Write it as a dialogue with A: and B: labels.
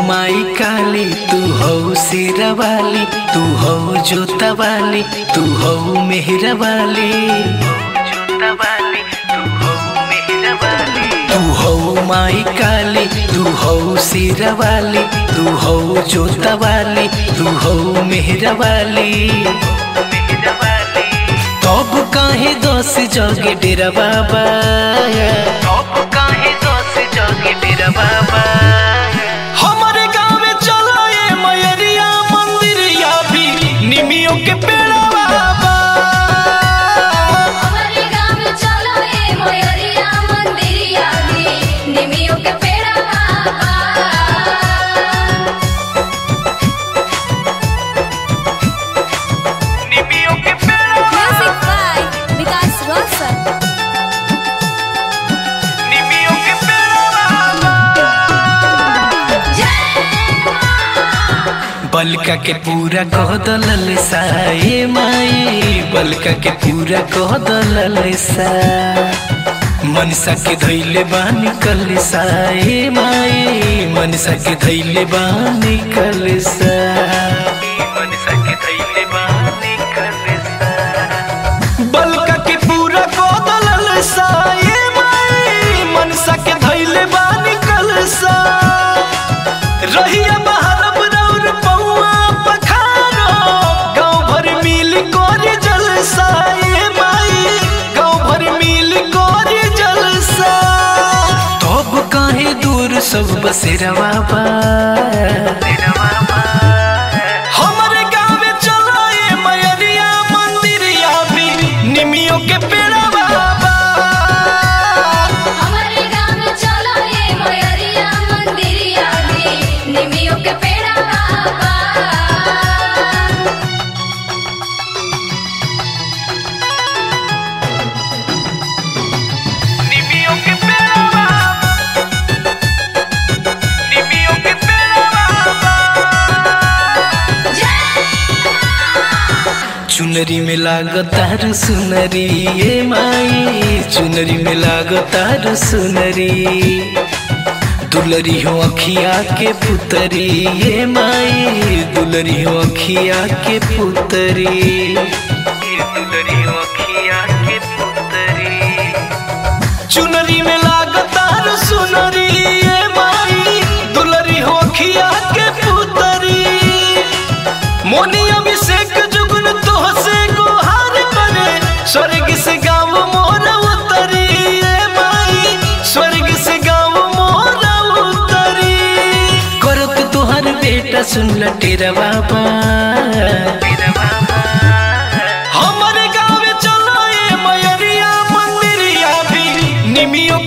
A: माई काली तू हो सिरा वाली तू हो जोता वाली तू हो मेहरा वाली तू हो माई काली तू हो सिरा वाली तू हो जोता वाली तू हो मेहरा वाली तब काहे दस जगे डेरा बाबा तब काहे दस जगे डेरा बाबा
B: हमारे गाँव में चलो ये मयरिया मंदिरिया भी निमियों के पेड़ा बाबा
C: हमारे गाँव में चलो ये मोयरिया मंदिरिया भी निमियों के पेड़ा बाबा
B: निमियों के पेड़ा
C: म्यूजिक बाय विकास रोशन
B: निमियों के पेड़ा
A: बलका के पूरा कह दलल साए माई बलका के पूरा कह दलल सा मनसा के धैले बानी कल साए माई मनसा के धैले बानी कल सा मनसा के धैले बानी कल सा
B: बलका के पूरा कोदलल सा ये माई मनसा के धैले बानी कलसा रहिया बहरब रौर पौआ पखारो गाँव भर मिल कोरी जलसा ये माई गाँव भर मिल कोरी जलसा
A: तब काहे दूर सब बसेरा बाबा
B: हमारे गाँव में चलो ये मयरिया मंदिरिया भी निमियों के पेड़ा बाबा
C: हमारे गाँव में चलो ये मोयरिया मंदिरिया भी निमियों के पेड़ा बाबा
B: निमियों के पेड़ा बाबा निमियों के पेड़ा बाबा
A: चुनरी में लागतार सुनरी ये माई चुनरी में लागतार सुनरी दुलरी हो अखिया के पुतरी ये माई दुलरी हो अखिया के पुतरी दुलरी हो अखिया के पुतरी
B: चुनरी में लागतार सुनरी ये माई दुलरी हो खिया के पुतरी मोनी अभिषेक जुगन तो से गुहार करे स्वर्ग से गाँव मोर उतरी ये माई स्वर्ग से गाँव मोर उतरी
A: करत तुहर बेटा सुन ल तेरा बाबा
B: हमारे गाँव चलो ये मयरिया मंदिरिया भी निमियों